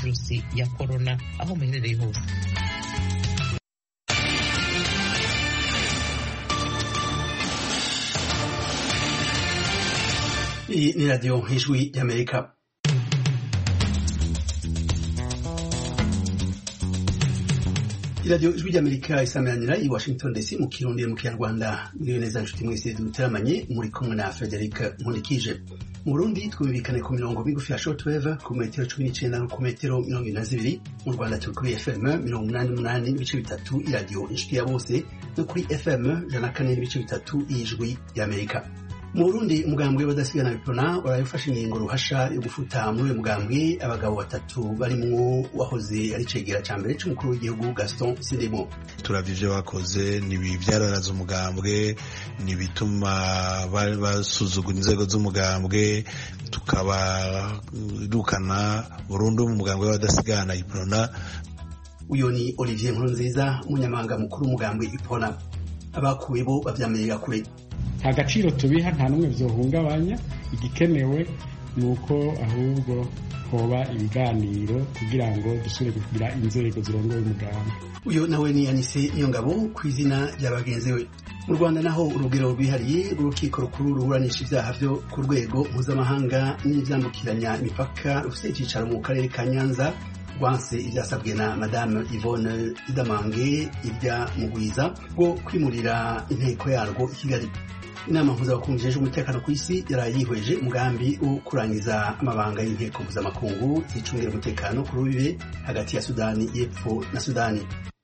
virusi ya korona aho muherereye hose iyi ni radiyo nk'ijwi y'amerika iradiyo ijwi ry'amerika isameranira i washington dc mu kirundi mu kinyarwanda muriyo neza nshuti mwese duteramanye muri kumwe na frederic nkurikije mu burundi twumvikane ku mirongo migufi ya shortwave ku metero cumi n'icenda no ku metero mirongo ine na zibiri mu rwanda turi kuri fm mirongo umunani n'umunani n'ibice bitatu iradiyo inshuti ya bose no kuri fm ijana na kane n'ibice bitatu y'ijwi ry'amerika mu burundi umugambwe w'abadasigana bipona warayifashe ingingo ruhasha yo gufuta muri uyu mugambwe abagabo batatu barimwo wahoze ari cegera ca mbere c'umukuru w'igihugu gaston sindimo turavye ivyo bakoze nibi vyararaza umugambwe nibituma basuzugura inzego z'umugambwe tukabarukana burundu mu mugambwe w'abadasigana ipona uyo ni olivier nkurunziza umunyamabanga mukuru w'umugambwe ipona abakuwe bo bavyamirira kure nta gaciro tubiha nta n'umwe vyohungabanya igikenewe ni uko ahubwo hoba ibiganiro kugira ngo dusubire kugira inzego zirongoye umugambi uyo nawe ni anise iyo ngabo ku izina rya bagenzi we mu rwanda naho urugero rwihariye rw'urukiko rukuru ruburanisha ivyaha vyo ku rwego mpuzamahanga n'ivyambukiranya imipaka rufise icicaro mu karere ka nyanza rwanse ivyasabwe na madame Yvonne Idamange irya mugwiza bwo kwimurira inteko yarwo i Kigali inama mpuzamakungu ijejwe umutekano ku isi yaraye yihweje umugambi wo kurangiza amabanga y'inteko mpuzamakungu zicungira umutekano ku rubibe hagati ya sudani y'epfo na sudani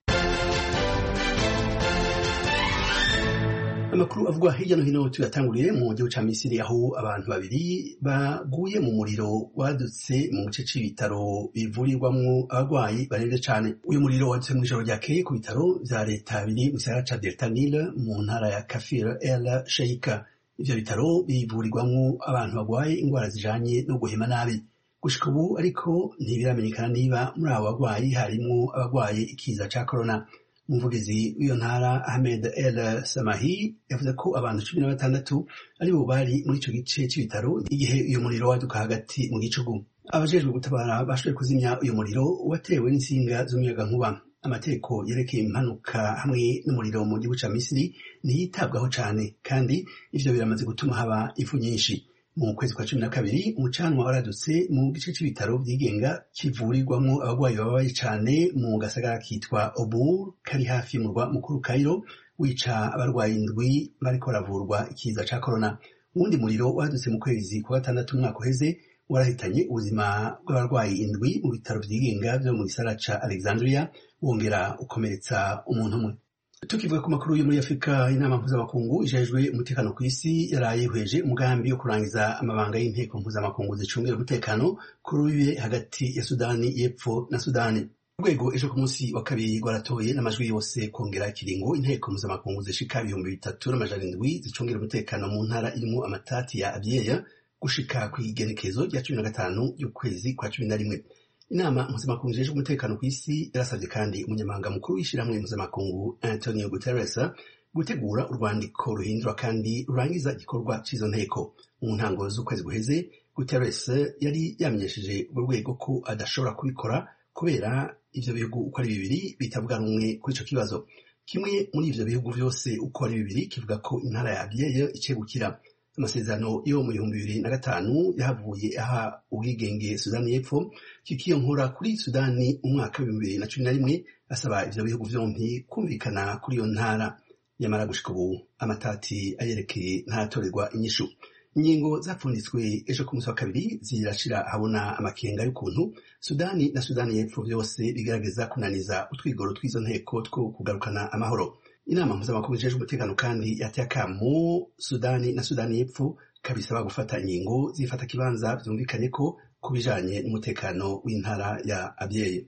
amakuru avugwa hirya no hino tuyatanguriye mu gihugu ca misiri aho abantu babiri baguye mu muriro wadutse mu gice c'ibitaro bivurirwamwo abagwayi baremvye cane uyu muriro wadutse mw'ijoro ryakeye ku bitaro vya leta biri mu gisagara ca delta nile mu ntara ya kafir el sheika ivyo bitaro bivurirwamwo abantu bagwaye ingwara zijanye no guhema nabi gushika ubu ariko ntibiramenyekana niba muri abo bagwayi harimwo abagwaye ikiza ca korona umuvugizi w'iyo ntara ahmed el samahi yavuze ko abantu cumi na batandatu aribo bari muri ico gice c'ibitaro igihe uyu muriro waduka hagati mu gicugu abajejwe gutabara bashoboye kuzimya uyu muriro watewe n'insinga z'umuyagankuba amategeko yerekeye impanuka hamwe n'umuriro mu gihugu ca misiri ntiyitabwaho cane kandi ivyo biramaze gutuma haba ifu nyinshi mu kwezi kwa cumi na kabiri umucanwa waradutse mu gice c'ibitaro vyigenga kivurirwamwo abagwayi bababaye cane mu gasagara kitwa obur kari hafi y'umurwa mukuru kairo wica abarwayi indwi bariko baravurwa ikiza ca korona uwundi muriro wadutse mu kwezi kwa gatandatu umwaka uheze warahitanye ubuzima bw'abarwayi indwi mu bitaro vyigenga vyo mu gisagara ca alexandria wongera ukomeretsa umuntu umwe tukivuga ku makuru yo muri afurika inama mpuzamakungu ijejwe umutekano ku isi yaraye ihweje umugambi wo kurangiza amabanga y'inteko mpuzamakungu zicungira umutekano ku rubibe hagati ya sudani y'epfo na sudani urwego ejo ku munsi wa kabiri rwaratoye n'amajwi yose kongera ikiringo inteko mpuzamakungu zishika ibihumbi bitatu n'amajana indwi zicungira umutekano mu ntara irimwo amatati ya abyeya gushika kw'igenekezo rya cumi na gatanu y'ukwezi kwa cumi na rimwe inama mpuzamakungu ijejwe umutekano ku isi yarasabye kandi umunyamabanga mukuru w'ishyirahamwe mpuzamakungu antonio guterres gutegura urwandiko ruhindura kandi rurangiza igikorwa cy'izo nteko mu ntango z'ukwezi guheze guterres yari yamenyesheje urwo rwego ko adashobora kubikora kubera ivyo bihugu uko ari bibiri bitavuga rumwe kuri ico kibazo kimwe muri ivyo bihugu vyose uko ari bibiri kivuga ko intara ya abyeye icegukira amasezerano yo mu bihumbi bibiri na gatanu yahavuye aha ubwigenge sudani y'epfo kikiyonkora kuri sudani mu mwaka w'ibihumbi bibiri na cumi na rimwe asaba ivyo bihugu vyompi kumvikana kuri iyo ntara nyamara gushika ubu amatati ayerekeye ntaratorerwa inyishu ingingo zapfunditswe ejo ku munsi wa kabiri zirashira habona amakenga y'ukuntu sudani na sudani y'epfo vyose bigaragaza kunaniza utwigoro tw'izo nteko two kugarukana amahoro inama mpuzamakungu ijejwe umutekano kandi yateye akamo sudani na sudani y'epfo kabisaba gufata ingingo zifata kibanza vyumvikanye ko ku bijanye n'umutekano w'intara ya abyeye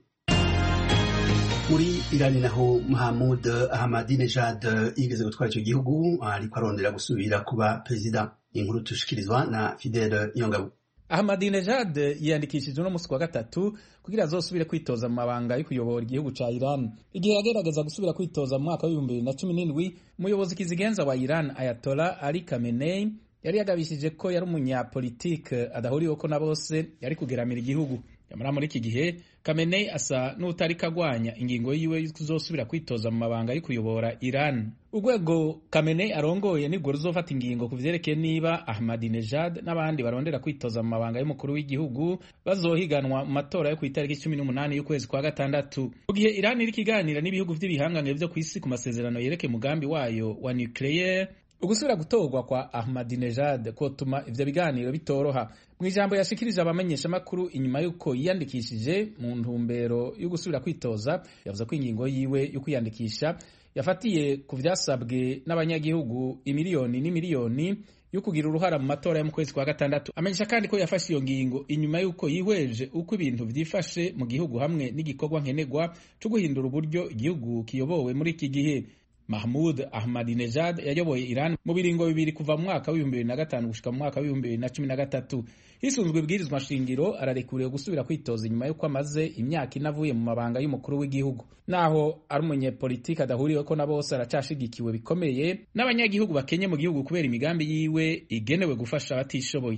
muri irani naho mahamud ahmadinejad yigeze gutwara ico gihugu ariko arondera gusubira kuba perezida inkuru tushikirizwa na fidele nyongabo Ahmadinejad yiyandikishije uno musi wa gatatu kugira azosubire kwitoza mu mabanga yo kuyobora igihugu ca Iran. Igihe yagerageza gusubira kwitoza mu mwaka w'ibihumbi bibiri na cumi n'indwi, umuyobozi kizigenza wa Iran Ayatollah Ali Khamenei yari yagabishije ko yari umunyapolitike adahuriweko na bose yari kugeramira igihugu yamara muri iki gihe Khamenei asa n'utariko agwanya ingingo yiwe yo kuzosubira kwitoza mu mabanga yo kuyobora Iran urwego Khamenei arongoye nirwo ruzofata ingingo ku vyerekeye niba Ahmadinejad n'abandi barondera kwitoza mu mabanga y'umukuru w'igihugu bazohiganwa mu matora yo ku itariki cumi n'umunani y'ukwezi kwa gatandatu mu gihe Iran iriko iganira n'ibihugu vy'ibihangange vyo kw'isi ku masezerano yerekeye umugambi wayo wa nucleaire ugusubira gutorwa kwa Ahmadinejad kotuma ivyo biganiro bitoroha mu ijambo yashikirije abamenyeshamakuru inyuma y'uko yiyandikishije mu ntumbero yo gusubira kwitoza yavuze ko ingingo yiwe yo kwiyandikisha yafatiye ku vyasabwe n'abanyagihugu imiliyoni n'imiliyoni yo kugira uruhara mu matora yo mu kwezi kwa gatandatu amenyesha kandi ko yafashe iyo ngingo inyuma y'uko yihweje uko ibintu vyifashe mu gihugu hamwe n'igikorwa nkenerwa co guhindura uburyo igihugu kiyobowe muri iki gihe Mahmud Ahmadinejad yayoboye Iran mu biringo bibiri kuva mu mwaka w'ibihumbi bibiri na gatanu gushika mu mwaka w'ibihumbi bibiri na cumi na gatatu hisunzwe ibwirizwa shingiro ararekuriwe gusubira kwitoza inyuma y'uko amaze imyaka inavuye mu mabanga y'umukuru w'igihugu naho ari umunyepolitiki adahuriweko na bose aracashigikiwe bikomeye n'abanyagihugu bakenye mu gihugu kubera imigambi yiwe igenewe gufasha abatishoboye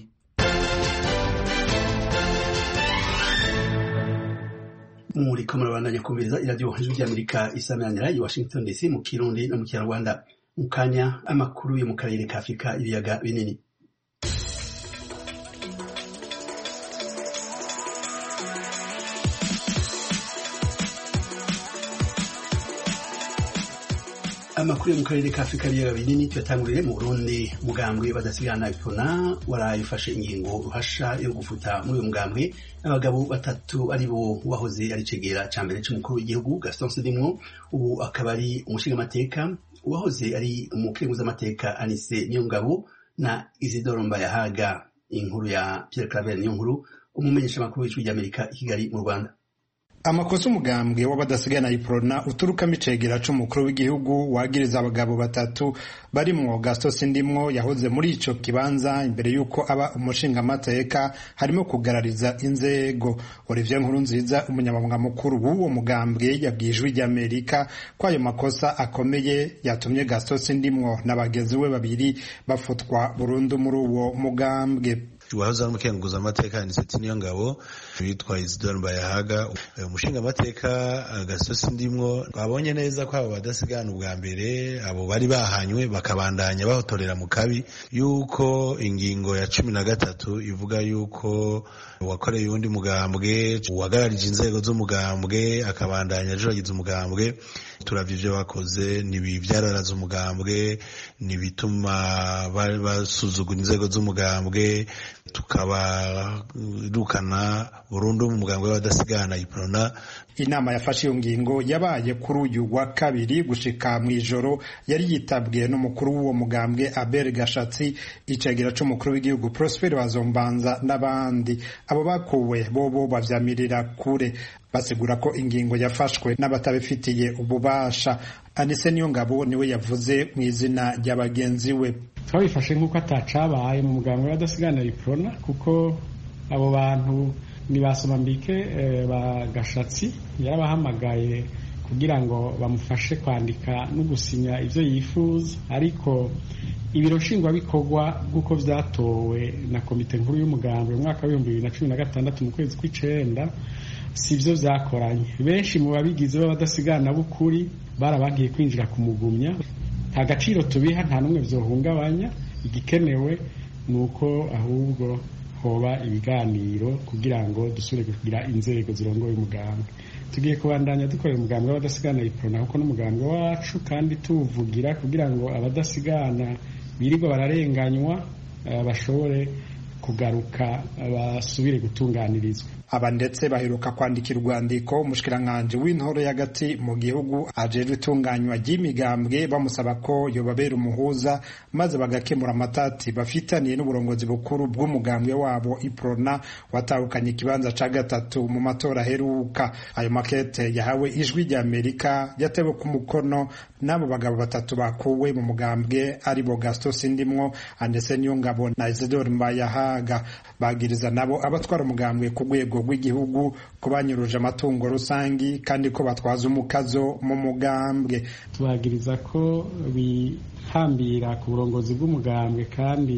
muriko murabandanya kumviriza iradiyo ijwi ry'amerika isameranira i washington dc mu kirundi no mu kinyarwanda mu kanya amakuru yo mu karere ka afurika ibiyaga binini amakuru yo mu karere ka afurika ibiyaga binini tuyatangurire mu burundi mugambwe badasigana ipona warayifashe ingingo ruhasha yo gufuta muri uyu mugambwe abagabo batatu ari bo wahoze ari cegera ca mbere c'umukuru w'igihugu gaston sedimwo ubu akaba ari umushingamateka uwahoze ari umukenguzamateka anise niyongabo na isidoro mbayahaga inkuru ya pierre claver niyo nkuru umumenyeshamakuru w'ijwi ry'amerika i kigali mu rwanda amakosa umugambwe w'abadasigana iprona uturukamo icegera c'umukuru w'igihugu wagiriza abagabo batatu barimwo gaston sindimwo yahoze muri ico kibanza imbere y'uko aba umushingamateka harimo kugarariza inzego olivier nkuru nziza umunyamabanga mukuru w'uwo mugambwe yabwiye ijwi ry'amerika ko ayo makosa akomeye yatumye gaston sindimwo na bagenzi we babiri bafutwa burundu muri uwo mugambwe wahoze ari umukenguza amateka aniseti niyo ngabo witwa isidore mbayahaga umushinga amateka gasosi ndimwo twabonye neza ko abo badasigana ubwa mbere abo bari bahanywe bakabandanya bahotorera mu kabi yuko ingingo ya cumi na gatatu ivuga yuko uwakoreye uwundi mugambwe uwagararije inzego z'umugambwe akabandanya ajuragiza umugambwe turavye ivyo bakoze nibivyararaza umugambwe nibituma basuzugura inzego z'umugambwe tukabarukana burundu mu mugambwe w'abadasigana iprona inama yafashe iyo ngingo yabaye kuri uyu wa kabiri gushika mu ijoro yari yitabwe n'umukuru w'uwo mugambwe Abel Gashatsi icegera c'umukuru w'igihugu Prosper Bazombanza n'abandi abo bakuwe bobo bavyamirira kure basigura ko ingingo yafashwe n'abatabifitiye ububasha anise niyo ngabo niwe yavuze mu izina rya bagenzi we twabifashe nk'uko atacabaye mu muganga w'abadasigana iprona kuko abo bantu ni basomambike ba gashatsi yarabahamagaye kugira ngo bamufashe kwandika no gusinya ibyo yifuza ariko ibiro nshingwabikorwa bw'uko byatowe na komite nkuru y'umugambwe mu mwaka w'ibihumbi bibiri na cumi na gatandatu mu kwezi kw'icenda si byo byakoranye benshi mu babigize b'abadasigana b'ukuri barabagiye kwinjira kumugumya nta gaciro tubiha nta n'umwe byohungabanya igikenewe ni uko ahubwo hoba ibiganiro kugira ngo dusubire kugira inzego zirongoye umugambwe tugiye kubandanya dukorera umugambwe w'abadasigana iprona kuko n'umugambwe wacu kandi tuwuvugira kugira ngo abadasigana birirwa bararenganywa bashobore kugaruka basubire gutunganirizwa aba ndetse baheruka kwandikira urwandiko umushikiranganji w'intoro y'agati mu gihugu ajejwe itunganywa ry'imigambwe bamusaba ko yobabera umuhuza maze bagakemura amatati bafitaniye n'uburongozi bukuru bw'umugambwe wabo iprona watahukanye ikibanza ca gatatu mu matora aheruka ayo makete yahawe ijwi rya amerika yatewe ku mukono n'abo bagabo batatu bakuwe mu mugambwe ari bo gaston sindimwo andese niyo ngabo na isidore mbayahaga bagiriza nabo abatwara umugambwe ku rwego rw'igihugu ko banyuruje amatungo rusangi kandi ko batwaza umukazo mu mugambwe tubagiriza ko bihambira ku burongozi bw'umugambwe kandi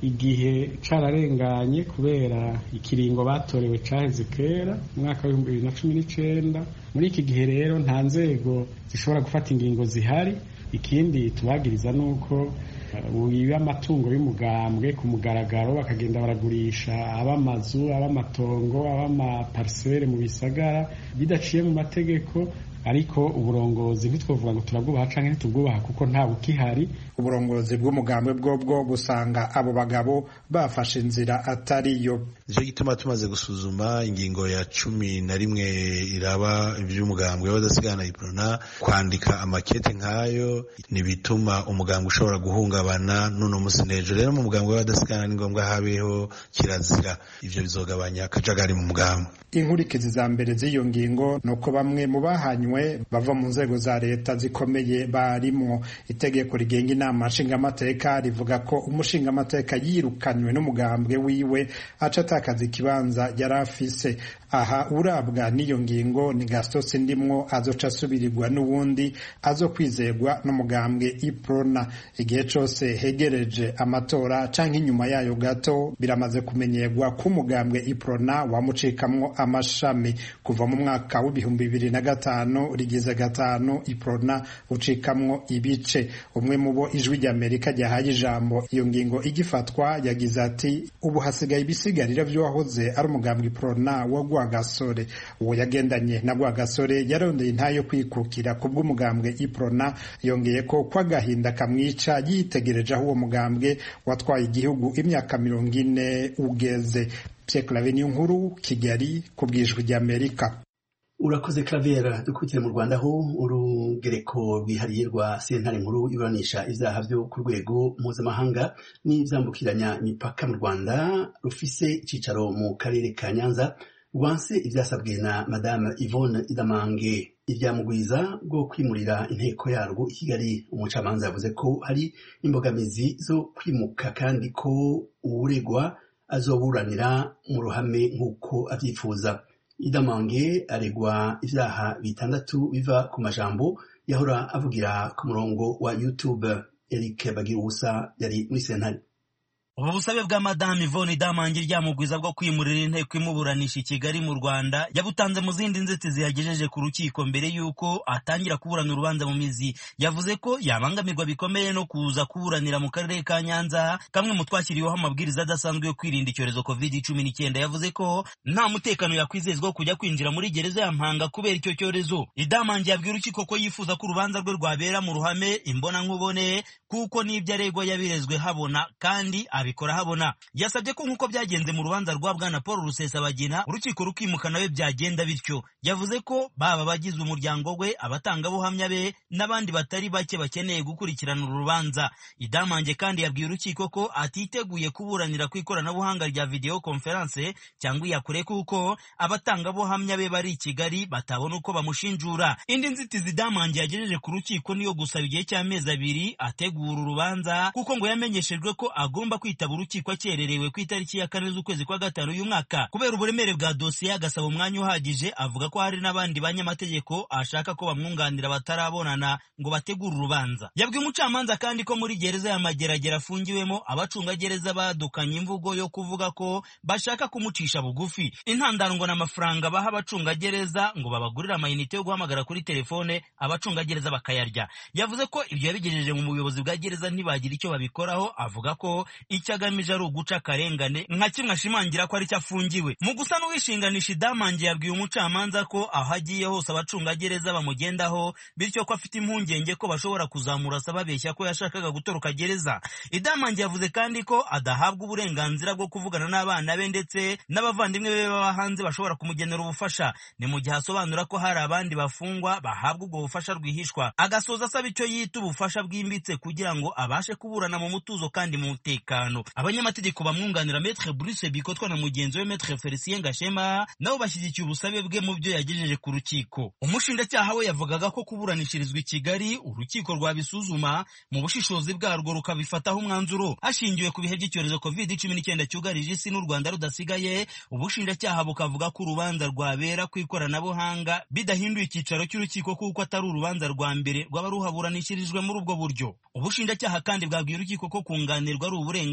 igihe cararenganye kubera ikiringo batorewe caheze kera mu mwaka w'ibihumbi bibiri na cumi n'icenda muri iki gihe rero nta nzego zishobora gufata ingingo zihari ikindi tubagiriza ni uko wiba amatungo y'umugambwe ku mugaragaro bakagenda baragurisha ab'amazu ab'amatongo ab'amaparisere mu bisagara bidaciye mu mategeko ariko uburongozi ntitwavuga ngo turabwubaha canke ntitubwubaha kuko nta bukihari uburongozi bw'umugambwe bwobwo busanga abo bagabo bafashe inzira atariyo nicyo gituma tumaze gusuzuma ingingo ya cumi na rimwe iraba ivy'umugambwe w'abadasigana iprona kwandika amakete nk'ayo ntibituma umugambwe ushobora guhungabana n'uno musi n'ejo rero mu mugambwe w'abadasigana ni ngombwa habeho kirazira ivyo bizogabanya akajagari mu mugambwe inkurikizi za mbere z'iyo ngingo ni uko bamwe mu bahanywe bava mu nzego za leta zikomeye barimwo itegeko rigenga inama nshingamateka rivuga ko umushingamateka yirukanywe n'umugambwe wiwe aca atakaza ikibanza yari afise aha urabwa n'iyo ngingo ni gastos ndimwo azoca asubirirwa n'uwundi azo kwizerwa n'umugambwe iprona igihe cose hegereje amatora canke inyuma yayo gato biramaze kumenyerwa ko umugambwe iprona wamucikamwo amashami kuva mu mwaka w'ibihumbi bibiri na gatanu rigize gatanu iprona ucikamwo ibice umwe mu bo ijwi ry'amerika ryahaye ijambo iyo ngingo igifatwa yagize ati ubu hasigaye ibisigarira vy'uwahoze ari umugambwe iprona wa rwagasore uwo yagendanye na rwagasore yarondeye intayo kwikukira ku bw'umugambwe iprona yongeye ko ko agahinda kamwica yitegereje aho uwo mugambwe watwaye igihugu imyaka mirongo ine ugeze Pierre Claver niyo nkuru Kigali ku bwijwi ry'Amerika urakoze Claver dukubitire mu Rwanda aho urugereko rwihariye rwa sentare nkuru iburanisha ivyaha vyo ku rwego mpuzamahanga n'ivyambukiranya imipaka mu Rwanda rufise icicaro mu karere ka Nyanza rwanse ivyasabwe na Madame Yvonne Idamange ivyamugwiza bwo kwimurira inteko yarwo i Kigali umucamanza yavuze ko hari imbogamizi zo kwimuka kandi ko uwuregwa azoburanira mu ruhame nk'uko avyifuza idamange aregwa ivyaha bitandatu biva ku majambo yahora avugira ku murongo wa youtube eric bagiruwusa yari muri sentare ubu busabe bwa madamu ivone idamange ryamugwiza bwo kwimurira inteko imuburanisha i kigali mu rwanda yabutanze mu zindi nzitizi yagejeje ku rukiko mbere y'uko atangira kuburana urubanza mu mizi yavuze ko yabangamirwa bikomeye no kuza kuburanira mu karere ka nyanza kamwe mu twashyiriweho amabwiriza adasanzwe yo kwirinda icyorezo covid cumi n'icyenda yavuze ko nta mutekano yakwizezwa wo kujya kwinjira muri gereza ya mpanga kubera icyo cyorezo idamange yabwira urukiko ko yifuza ko urubanza rwe rwabera mu ruhame imbonankubone kuko n'ibyo aregwa yabirezwe habona kandi abikora habona yasabye ko nk'uko byagenze mu rubanza rwa bwana paul rusesabagina urukiko rukimuka nawe byagenda bityo yavuze ko baba abagize umuryango we abatangabuhamya be n'abandi batari bake bakeneye gukurikirana uru rubanza idamange kandi yabwiye urukiko ko atiteguye kuburanira ku ikoranabuhanga rya video conference cyangwa iyakure kuko abatangabuhamya be bari i kigali batabona uko bamushinjura indi nzitizi idamange yagejeje ku rukiko niyo gusaba igihe cy'amezi abiri ategura urubanza kuko ngo yamenyeshejwe ko agomba kwitaba urukiko akererewe ku itariki ya kane z'ukwezi kwa gatanu uyu mwaka kubera uburemere bwa dosiye agasaba umwanya uhagije avuga ko hari n'abandi banyamategeko ashaka ko bamwunganira batarabonana ngo bategure urubanza yabwiye umucamanza kandi ko muri gereza ya mageragere afungiwemo abacungagereza badukanye imvugo yo kuvuga ko bashaka kumucisha bugufi intandaro ngo n'amafaranga baha abacungagereza ngo babagurire amayinite yo guhamagara kuri telefone abacungagereza bakayarya yavuze ko ibyo yabigejeje mu buyobozi bwa gereza ntibagira icyo babikoraho avuga ko icyo agamije ari uguca akarengane nka kimwe ashimangira ko ari cyo afungiwe mu gusa n'uwishinganisha idamange yabwiye umucamanza ko aho agiye hose abacungagereza bamugendaho bityo ko afite impungenge ko bashobora kuzamurasa babeshya ko yashakaga gutoroka gereza idamange yavuze kandi ko adahabwa uburenganzira bwo kuvugana n'abana be ndetse n'abavandimwe be baba hanze bashobora kumugenera ubufasha ni mu gihe asobanura ko hari abandi bafungwa bahabwa ubwo bufasha rwihishwa agasoza asaba icyo yita ubufasha bwimbitse kugira ngo abashe kuburana mu mutuzo kandi mu mutekano abanyamategeko bamwunganira metre Bruce Bikotwa na mugenzi we metre Felicien Gashema nabo bashyigikiye ubusabe bwe mu byo yagejeje ku rukiko umushinjacyaha we yavugaga ko kuburanishirizwa i Kigali urukiko rwabisuzuma mu bushishozi bwarwo rukabifataho umwanzuro hashingiwe ku bihe by'icyorezo covid cumi n'icyenda cyugarije isi n'u Rwanda rudasigaye ubushinjacyaha bukavuga ko urubanza rwabera ku ikoranabuhanga bidahinduye icyicaro cy'urukiko kuko atari urubanza rwa mbere rwaba ruhaburanishirijwe muri ubwo buryo ubushinjacyaha kandi bwabwiye urukiko ko kunganirwa ari uburenganzira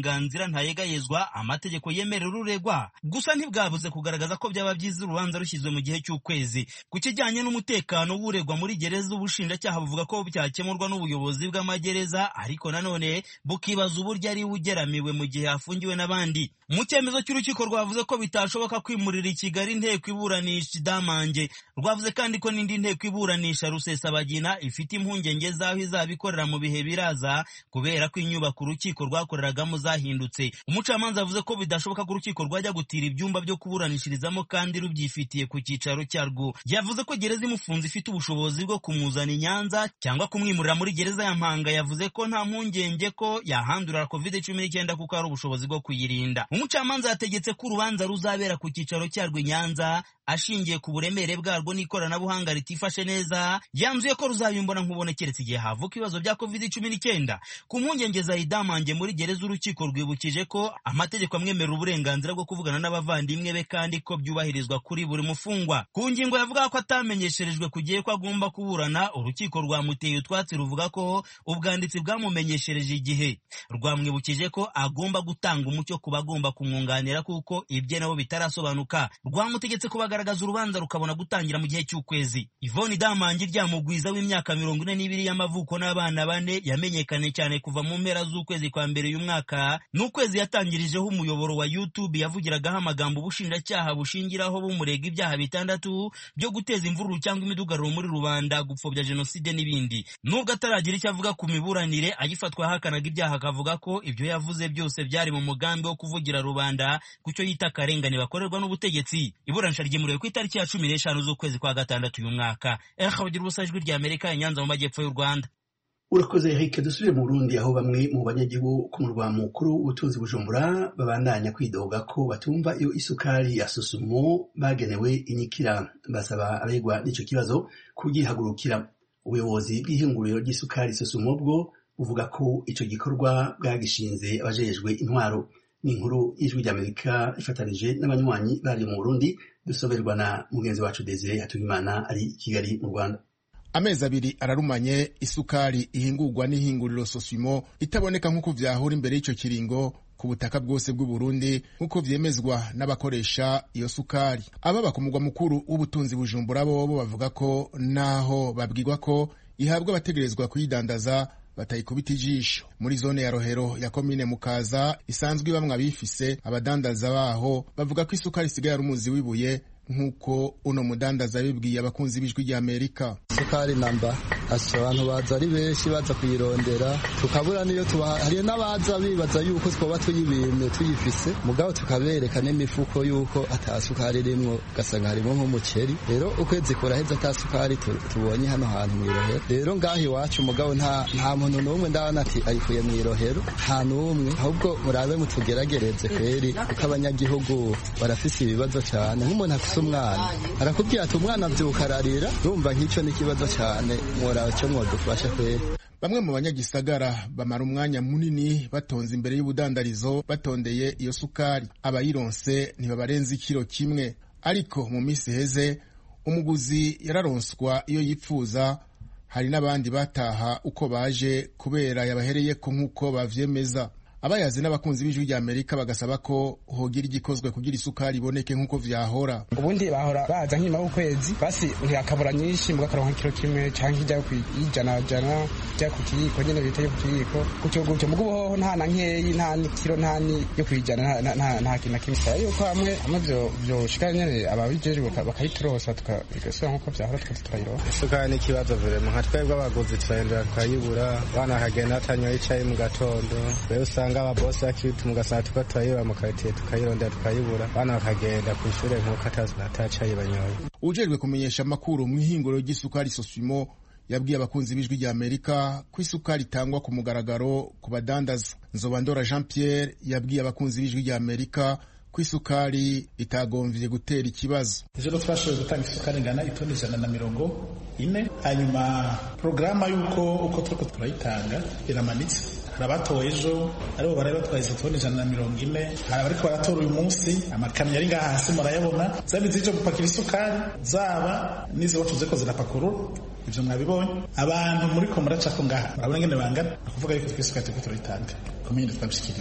uburenganzira ntayegayezwa amategeko yemerera uregwa gusa ntibwabuze kugaragaza ko byaba byiza urubanza rushyizwe mu gihe cy'ukwezi ku kijyanye n'umutekano w'uregwa muri gereza ubushinjacyaha buvuga ko byakemurwa n'ubuyobozi bw'amagereza ariko nanone bukibaza uburyo ari we ugeramiwe mu gihe afungiwe n'abandi mu cyemezo cy'urukiko rwavuze ko bitashoboka kwimurira i kigali inteko iburanisha idamange rwavuze kandi ko n'indi nteko iburanisha rusesabagina ifite impungenge z'aho izaba ikorera mu bihe biraza kubera ko inyubako urukiko rwakoreragamo zahindutse umucamanza yavuze ko bidashoboka ko urukiko rwajya gutira ibyumba byo kuburanishirizamo kandi rubyifitiye ku cyicaro cyarwo yavuze ko gereza imufunze ifite ubushobozi bwo kumuzana i nyanza cyangwa kumwimurira muri gereza ya mpanga yavuze ko nta mpungenge ko yahandurira covid cumi n'icyenda kuko hari ubushobozi bwo kuyirinda umucamanza yategetse ko urubanza ruzabera ku cyicaro cyarwo i nyanza ashingiye ku buremere bwarwo n'ikoranabuhanga ritifashe neza yanzuye ko ruzabimbona nkubone keretse igihe havuka ibibazo bya covid cumi n'icyenda ku mpungenge za idamange muri gereza urukiko rwibukije ko amategeko amwemerera uburenganzira bwo kuvugana n'abavandimwe be kandi ko byubahirizwa kuri buri mufungwa ku ngingo yavuga ko atamenyesherejwe ku gihe ko agomba kuburana urukiko rwamuteye utwatsi ruvuga ko ubwanditsi bwamumenyeshereje igihe rwamwibukije ko agomba gutanga umucyo ku bagomba kumwunganira kuko ibye nabo bitarasobanuka rwamutegetse kubagaragaza urubanza rukabona gutangira mu gihe cy'ukwezi ivoni damangi ryamugwiza w'imyaka mirongo ine n'ibiri y'amavuko n'abana bane yamenyekanye cyane kuva mu mpera z'ukwezi kwa mbere uyu mwaka n'ukwezi yatangirijeho umuyoboro wa youtube yavugiragaho amagambo ubushinjacyaha bushingiraho bumurega ibyaha bitandatu byo guteza imvururu cyangwa imidugararo muri rubanda gupfobya jenoside n'ibindi nubwo ataragira icyo avuga ku miburanire agifatwa ahakanaga ibyaha akavuga ko ibyo yavuze byose byari mu mugambi wo kuvugira rubanda ku cyo yita akarengane bakorerwa n'ubutegetsi iburanisha ryimuriwe ku itariki ya cumi n'eshanu z'ukwezi kwa gatandatu uyu mwaka ehabagira ubusa ijwi rya amerika inyanza mu majyepfo y'u rwanda urakoze Eric dusubire mu Burundi aho bamwe mu banyagihugu ku murwa mukuru w'ubutunzi bujumbura babandanya kwidoga ko batumva iyo isukari ya susumo bagenewe inyikira basaba aregwa n'icyo kibazo kugihagurukira ubuyobozi bw'ihinguriro ry'isukari susumo bwo buvuga ko icyo gikorwa bwagishinze abajejwe intwaro ni inkuru y'ijwi ry'amerika ifatanije n'abanywanyi bari mu burundi dusoberwa na mugenzi wacu desire hatuyimana ari i kigali mu rwanda amezi abiri ararumanye isukari ihingurwa n'ihinguriro sosimo itaboneka nk'uko vyahura imbere y'icyo kiringo ku butaka bwose bw'uburundi nk'uko vyemezwa n'abakoresha iyo sukari ababa ku mugwa mukuru w'ubutunzi bujumbura bobo bavuga ko naho babwirwa ko ihabwa abategerezwa kuyidandaza batayikubita ijisho muri zone ya rohero ya komine mukaza isanzwe ibamwe abifise abadandaza baho bavuga ko isukari isigaye ari umuzi w'ibuye nk'uko uno mudandaza yabibwiye abakunzi b'ijwi rya amerika isukari namba asa abantu baza ari benshi baza kuyirondera tukabura niyo tuba hariyo n'abaza bibaza yuko twoba tuyibimye tuyifise mugabo tukabereka n'imifuko yuko ata sukari irimwo ugasanga harimo nk'umuceri rero ukwezi kuraheze ata sukari tubonye hano hantu mw'irohero rero ngaho iwacu mugabo nta nta muntu n'umwe ndabona ati ayikuye mw'irohero nta n'umwe ahubwo murabe mutugeragereze kweri kuko abanyagihugu barafise ibibazo cyane nk'umuntu afise umwana arakubwira ati umwana abyuka ararira urumva nk'icyo ni ikibazo cyane mworaba cyo mwadufasha kweri bamwe mu banyagisagara bamara umwanya munini batonze imbere y'ubudandarizo batondeye iyo sukari abayironse ntibabarenza ikiro kimwe ariko mu minsi iheze umuguzi yararonswa iyo yipfuza hari n'abandi bataha uko baje kubera yabahereyeko nk'uko bavyemeza abayazi n'abakunzi b'ijwi rya amerika bagasaba ko hogira igikozwe kugira isukari iboneke nk'uko vyahora ubundi bahora baza nk'nyuma y'ukwezi basi ntiyakabura nyinshi mugakaronka kiro kimwe canke ijya kwijana jana ijya ku kiyiko nyene bita yo ku kiyiko gutyo gutyo mugo ubuhoho nta na nkeyi nta n'ikiro nta ni yo kwijana nta kintu na kimwe saba yuko hamwe hamwe vyo vyoshika nyene ababijejwe bakayiturosa tukabigasubira nk'uko vyahora twese turayiroha isukari ni ikibazo vrema nka twebwe abaguzi turahindura tukayibura abana bakagenda batanyoye icayi mu gatondo rero usanga usanga ababosi bakituma ugasanga tuko turayiba mu karitiye tukayirondera tukayibura bana bakagenda ku ishure nk'uko atacayi banyoye ujejwe kumenyesha amakuru mu ihinguro ry'isukari sosimo yabwiye abakunzi b'ijwi rya amerika ko isukari itangwa ku mugaragaro ku badandaza nzobandora jean pierre yabwiye abakunzi b'ijwi rya amerika ko isukari itagomvye gutera ikibazo ejo twashoboye gutanga isukari ingana itoni ijana na mirongo ine hanyuma porogaramu y'uko uko turiko turayitanga iramanitse hari abatowe ejo aribo bari batwaye izo toni ijana na mirongo ine hari abariko baratora uyu munsi amakamyo ari ngaha hasi murayabona zaba izije gupakira isukari zaba n'izo wacu ziko zirapakurura ivyo mwabibonye abantu muriko muracako ngaha murabona ingene bangana ni ukuvuga yuko tw'isukari turiko turayitanga komine twabishikiriza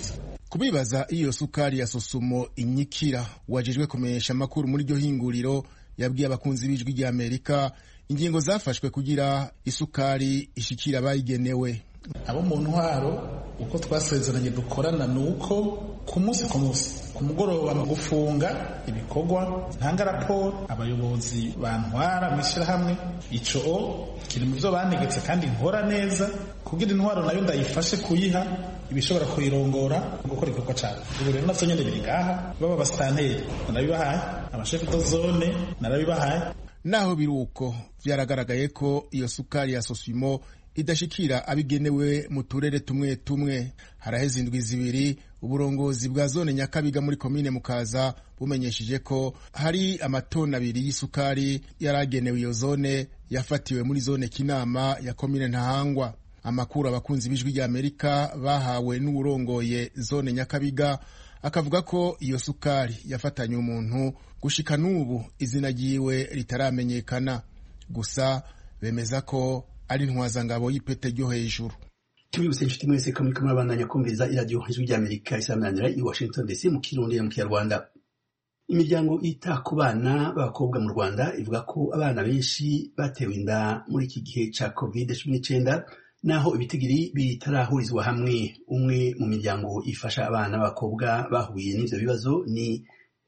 kubibaza iyo sukari ya sosumo inyikira wajejwe kumenyesha amakuru muri iryo hinguriro yabwiye abakunzi b'ijwi rya amerika ingingo zafashwe kugira isukari ishikira abayigenewe abo mu ntwaro uko twasezeranye dukorana ni uko ku munsi ku munsi ku mugoroba mu gufunga ibikorwa ntanga raporo abayobozi bantwara mu ishyirahamwe ico kiri mu byo banegetse kandi nkora neza kugira intwaro nayo ndayifashe kuyiha ibishobora kuyirongora gukora igikorwa cyane ubu rero navyo nyene biri ngaha baba abasitanteri narabibahaye abashefu do zone narabibahaye naho biri uko vyaragaragaye ko iyo sukari ya sosimo idashikira abigenewe mu turere tumwe tumwe haraheze indwi zibiri uburongozi bwa zone nyakabiga muri komine mukaza bumenyesheje ko hari amatoni abiri y'isukari yaragenewe iyo zone yafatiwe muri zone kinama ya komine ntahangwa amakuru abakunzi b'ijwi rya amerika bahawe n'uwurongoye zone nyakabiga akavuga ko iyo sukari yafatanye umuntu gushika n'ubu izina ryiwe ritaramenyekana gusa bemeza ko ari intwazangabo y'ipete ryo hejuru tubibutse inshuti mwese ko muriko murabandanya kumviriza iradiyo ijwi ry'amerika isamanira i washington dc mu kirundi no mu kinyarwanda imiryango ita ku bana b'abakobwa mu rwanda ivuga ko abana benshi batewe inda muri iki gihe ca covid cumi n'icyenda naho ibitigiri bitarahurizwa hamwe umwe mu miryango ifasha abana b'abakobwa bahuye n'ivyo bibazo ni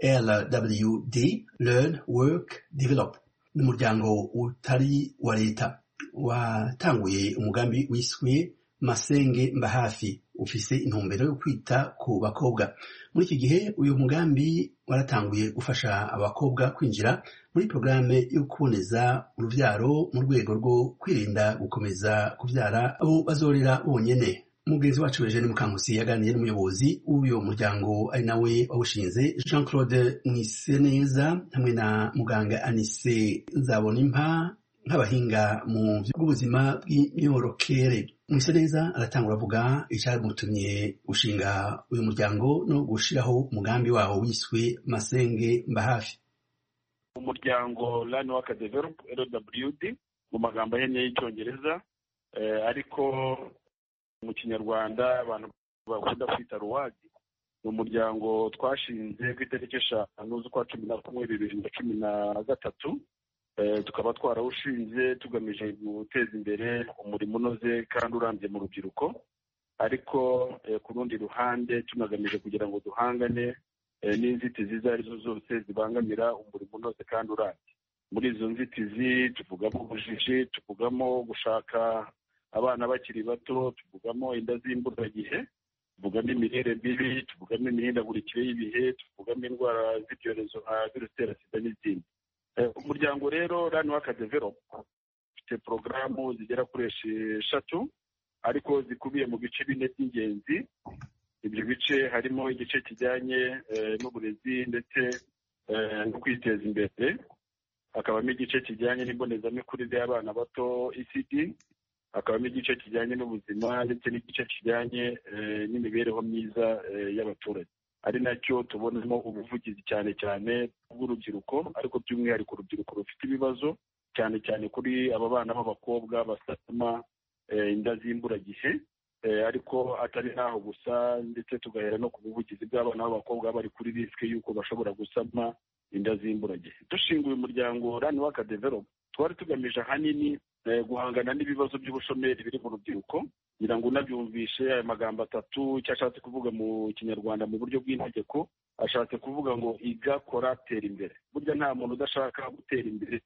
lwd learn work develop ni umuryango utari wa leta watanguye umugambi wiswe masenge mbahafi ufise intumbero yo kwita ku bakobwa muri iki gihe uyu mugambi waratanguye gufasha abakobwa kwinjira muri porogaramu yo kuboneza urubyaro mu rwego rwo kwirinda gukomeza kubyara abo bazorera bonyene umugenzi wacu Eugene Mukankusi yaganiriye n'umuyobozi w'uyu muryango ari nawe wawushinze Jean Claude Mwiseneza hamwe na muganga Anise Nzabonimpa nk'abahinga mu by'ubuzima bw'imyororokere Mwiseneza aratangura avuga icyamutumye gushinga uyu muryango no gushiraho umugambi wawo wiswe Masenge Mbahafi umuryango Learn Work Develop LWD mu magambo ahinnye y'icyongereza ariko mu kinyarwanda abantu bakunda kwita ruwadi ni umuryango twashinze ku itariki eshanu z'ukwa cumi na kumwe bibiri na cumi na gatatu tukaba twarawushinze tugamije guteza imbere umurimo unoze kandi urambye mu rubyiruko ariko ku rundi ruhande tunagamije kugira ngo duhangane n'inzitizi izo ari zo zose zibangamira umurimo unoze kandi urambye muri izo nzitizi tuvugamo ubujiji tuvugamo gushaka abana bakiri bato tuvugamo inda z'imburagihe tuvugamo imirire mibi tuvugamo imihindagurikire y'ibihe tuvugamo indwara z'ibyorezo nka virusi itera sida n'izindi umuryango rero rani waka develop ufite porogaramu zigera kuri eshatu ariko zikubiye mu bice bine by'ingenzi ibyo bice harimo igice kijyanye n'uburezi ndetse no kwiteza imbere hakabamo igice kijyanye n'imbonezamikurire y'abana bato ecd hakabamo igice kijyanye n'ubuzima ndetse n'igice kijyanye n'imibereho myiza y'abaturage ari nacyo tubonamo ubuvugizi cyane cyane bw'urubyiruko ariko by'umwihariko urubyiruko rufite ibibazo cyane cyane kuri aba bana b'abakobwa basama inda z'imburagihe ariko atari n'aho gusa ndetse tugahera no ku buvugizi bw'abana b'abakobwa bari kuri risike y'uko bashobora gusama inda z'imburagihe dushinga uyu muryango rani waka develop twari tugamije ahanini guhangana n'ibibazo by'ubushomeri biri mu rubyiruko ngira ngo unabyumvishe aya magambo atatu icyo ashatse kuvuga mu kinyarwanda mu buryo bw'integeko ashatse kuvuga ngo iga kora tera imbere burya nta muntu udashaka gutera imbere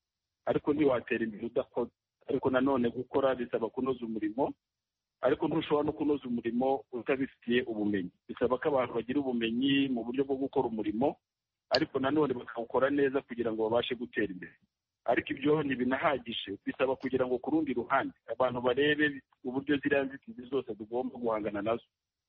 ariko ntiwatera imbere udakoze ariko nanone gukora bisaba kunoza umurimo ariko ntushobora no kunoza umurimo utabifitiye ubumenyi bisaba ko abantu bagira ubumenyi mu buryo bwo gukora umurimo ariko nanone bakawukora neza kugira ngo babashe gutera imbere ariko ibyo ntibinahagije bisaba kugira ngo ku rundi ruhande abantu barebe uburyo ziriya nzitizi zose tugomba guhangana nazo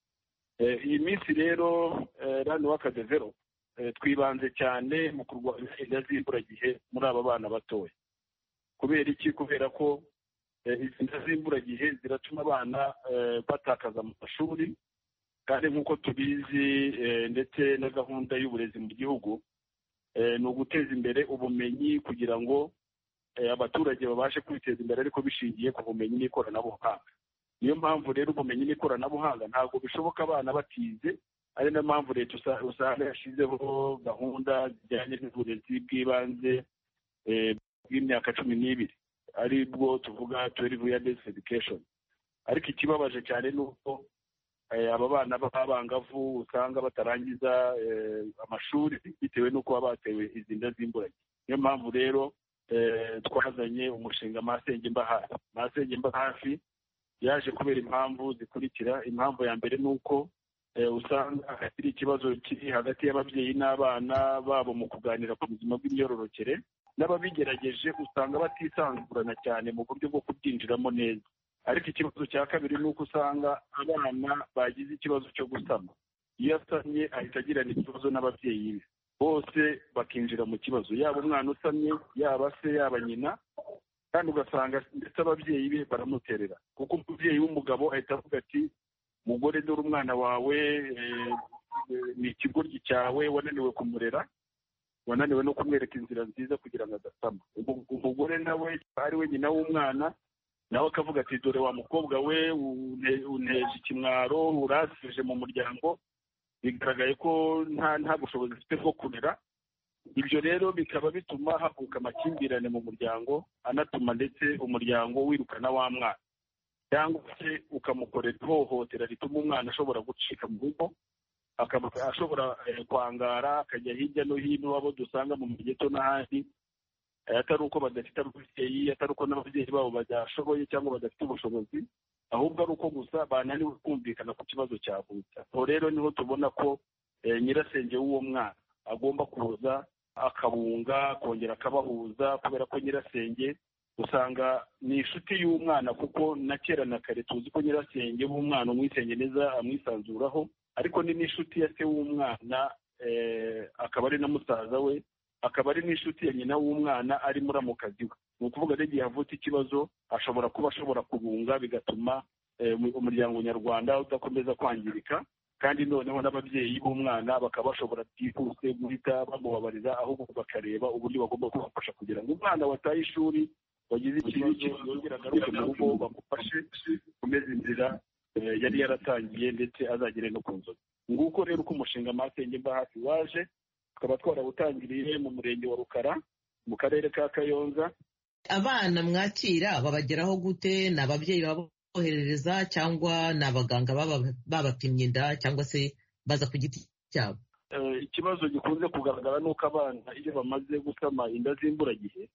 iyi minsi rero rani waka develop twibanze cyane mu kurwanya inda z'imburagihe muri aba bana batoya kubera iki kubera ko izi nda z'imburagihe ziratuma abana batakaza mu mashuri kandi nk'uko tubizi ndetse na gahunda y'uburezi mu gihugu ni uguteza imbere ubumenyi kugira ngo abaturage babashe kwiteza imbere ariko bishingiye ku bumenyi n'ikoranabuhanga niyo mpamvu rero ubumenyi n'ikoranabuhanga ntabwo bishoboka abana batize ari nayo mpamvu leta usanga yashyizeho gahunda zijyanye n'uburezi bw'ibanze bw'imyaka cumi n'ibiri ari bwo tuvuga twelve years education ariko ikibabaje cyane ni uko aba bana b'abangavu usanga batarangiza amashuri bitewe n'uko baba batewe izi nda z'imburage niyo mpamvu rero twazanye umushinga masenge mba hafi masenge mba hafi yaje kubera impamvu zikurikira impamvu ya mbere ni uko usanga hari ikibazo kiri hagati y'ababyeyi n'abana babo mu kuganira ku buzima bw'imyororokere n'ababigerageje usanga batisanzurana cyane mu buryo bwo kubyinjiramo neza ariko ikibazo cya kabiri ni uko usanga abana bagize ikibazo cyo gusama iyo asamye ahita agirana ikibazo n'ababyeyi be bose bakinjira mu kibazo yaba umwana usamye yaba se yaba nyina kandi ugasanga ndetse ababyeyi be baramuterera kuko umubyeyi w'umugabo ahita avuga ati mugore dore umwana wawe ni ikigoryi cyawe wananiwe kumurera wananiwe no kumwereka inzira nziza kugira ngo adasama umugore nawe ari we nyina w'umwana nawe akavuga ati dore wa mukobwa we unteje ikimwaro urasije mu muryango bigaragaye ko nta bushobozi afite bwo kurera ibyo rero bikaba bituma havuka amakimbirane mu muryango anatuma ndetse umuryango wirukana wa mwana cyangwa se ukamukorera ihohotera rituma umwana ashobora gucika mu rugo akaba ashobora kwangara akajya hirya no hino abo dusanga mu migeto n'ahandi atari uko badafite ababyeyi atari uko n'ababyeyi babo badashoboye cyangwa badafite ubushobozi ahubwo ari uko gusa bananiwe kumvikana ku kibazo cyavutse aho rero niho tubona ko nyirasenge w'uwo mwana agomba kuza akabunga akongera akabahuza kubera ko nyirasenge usanga ni inshuti y'umwana kuko na kera na kare tuzi ko nyirasenge w'umwana umwisenge neza amwisanzuraho ariko ni n'inshuti ya se w'umwana akaba ari na musaza we akaba ari n'inshuti ya nyina w'umwana ari muramukazi we ni ukuvuga rero igihe havutse ikibazo ashobora kuba ashobora kubunga bigatuma umuryango nyarwanda udakomeza kwangirika kandi noneho n'ababyeyi b'umwana bakaba bashobora byihuse guhita bamubabarira ahubwo bakareba uburyo bagomba kubafasha kugira ngo umwana wataye ishuri wagize ikibi yongera agaruke mu rugo bamufashe kumeza inzira yari yaratangiye ndetse azagere no ku nzozi nguko rero uko umushinga masenge mba hafi waje tukaba twarawutangiriye mu murenge wa rukara mu karere ka kayonza abana mwakira babageraho gute ni ababyeyi baboherereza cyangwa ni abaganga babapimye inda cyangwa se baza ku giti cyabo ikibazo gikunze kugaragara ni uko abana iyo bamaze gusama inda z'imburagihe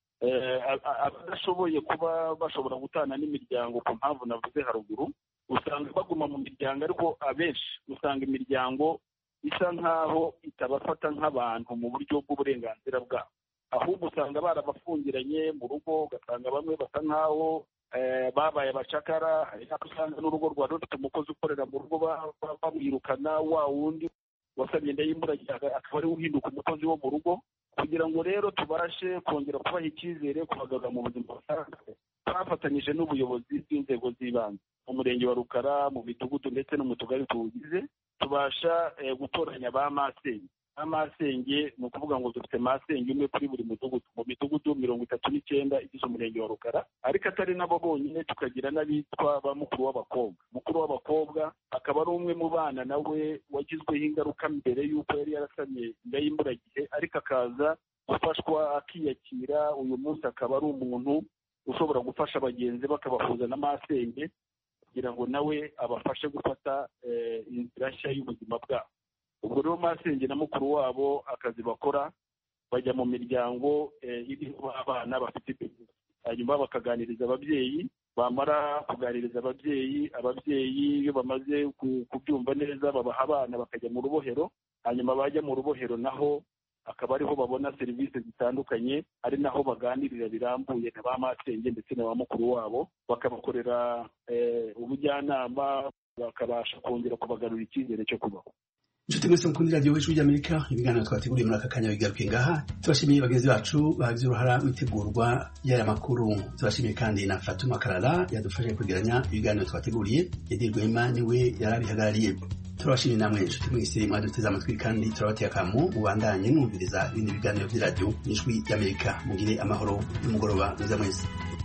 abadashoboye kuba bashobora gutana n'imiryango ku mpamvu navuze haruguru usanga baguma mu miryango ariko abenshi usanga imiryango isa nk'aho itabafata nk'abantu mu buryo bw'uburenganzira bwabo ahubwo usanga barabafungiranye mu rugo ugasanga bamwe basa nk'aho babaye abacakara hari n'aho usanga n'urugo rwari rufite umukozi ukorera mu rugo bamwirukana wa wundi wasabye inda y'imburagihe akaba ariwe uhinduka umukozi wo mu rugo kugira ngo rero tubashe kongera kubaha icyizere kubagarura mu buzima busanzwe twafatanyije n'ubuyobozi bw'inzego z'ibanze mu murenge wa rukara mu midugudu ndetse no mu tugari tuwugize tubasha gutoranya ba masenge ba masenge ni ukuvuga ngo dufite masenge umwe kuri buri mudugudu mu midugudu mirongo itatu n'icyenda igize umurenge wa rukara ariko atari nabo bonyine tukagira n'abitwa ba mukuru w'abakobwa mukuru w'abakobwa akaba ari umwe mu bana nawe wagizweho ingaruka mbere y'uko yari yarasamye inda y'imburagihe ariko akaza gufashwa akiyakira uyu munsi akaba ari umuntu ushobora gufasha bagenzi bakabahuza na masenge kugira ngo nawe abafashe gufata inzira nshya y'ubuzima bwabo ubwo rero masenge na mukuru wabo akazi bakora bajya mu miryango iriho abana bafite ibibazo hanyuma bakaganiriza ababyeyi bamara kuganiriza ababyeyi ababyeyi iyo bamaze kubyumva neza babaha abana bakajya mu rubohero hanyuma bajya mu rubohero naho akaba ariho babona serivisi zitandukanye ari naho baganirira birambuye na ba masenge ndetse na ba mukuru wabo bakabakorera ubujyanama bakabasha kongera kubagarura icyizere cyo kubaho inshuti mwese mukunda radiyo w'ijwi ry'amerika ibiganiro twateguriye muri aka kanya bigaruke ngaha tubashimiye bagenzi bacu bagize uruhara mu itegurwa y'aya makuru tubashimiye kandi na fatuma karara yadufashije kwegeranya ibiganiro twateguriye yedi rwema niwe yari abihagarariye turabashimiye namwe inshuti mwese mwaduteze amatwi kandi turabateye akamu mubandanye mwumviriza ibindi biganiro by'iradiyo n'ijwi ry'amerika mugire amahoro n'umugoroba mwiza mwese